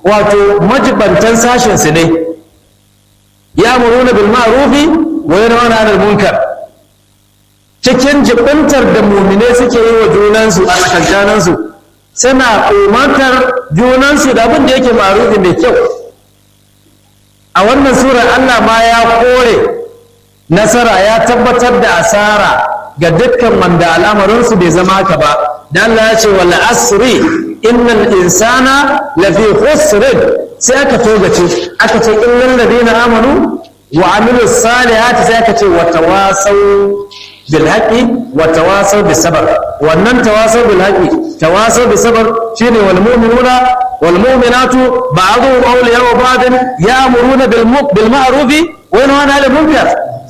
wato majibantan sashen su ne ya muruna bil ma'rufi wa yanhauna 'anil munkar cikin jibintar da mumine suke yi wa junansu a tsakankaninsu suna umartar junansu da abin da yake ma'rufi mai kyau a wannan surar Allah ma ya kore nasara ya tabbatar da asara ga dukkan wanda al'amarinsu bai zama haka ba da Allah ya ce wal asri innal insana lafi khusrin sai aka togace aka ce innal ladina amanu wa amilus salihati sai aka ce wa tawasaw bil haqqi wa tawasaw bis sabr wannan tawasaw bil haqqi tawasaw bis sabr shine wal mu'minuna wal mu'minatu ba'dhum awliya'u ba'd ya'muruna bil ma'ruf wa yanhauna 'anil munkar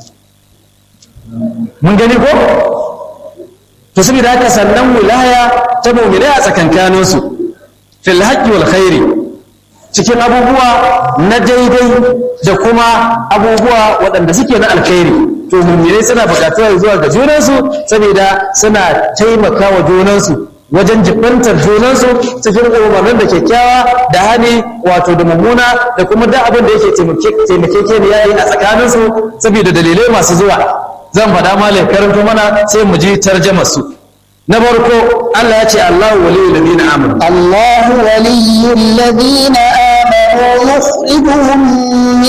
mun gani ko to saboda haka sannan wilaya ta mu'mina a tsakankaninsu fil haqqi wal khairi cikin abubuwa na daidai da kuma abubuwa waɗanda suke na alkhairi to mu'minai suna buƙatuwa zuwa ga junansu saboda suna taimaka wa junansu wajen jibantar junansu cikin umarnin da kyakkyawa da hani wato da mummuna da kuma da abin da yake taimakekeniya yi a tsakaninsu saboda dalilai masu zuwa zan faɗa malai karanto mana sai mu ji tarjamar su na farko Allah ya ce Allahu waliyul ladina amanu الله ولي الذين آمنوا يخرجهم